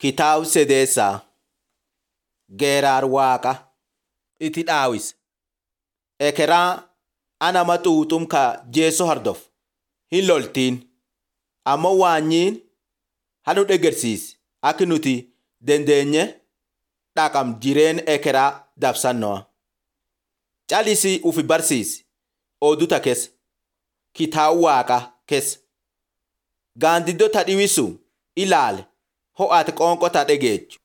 Kitaaba Sedeessaa Geeraar Waaqa itti dhaawis. Ekeraa anama xuuxum ka jeeso hordof hin loltiin ammoo waanyiin hanu dhegersiisi akka nuti dandeenye dhaqam jireen ekeraa dabsannoa. Calisi ufi barsiisi oduta keessa kitaaba waaqa keessa gaandiddota dhiwisu ilaale ho'aati qoonqota dhageechu.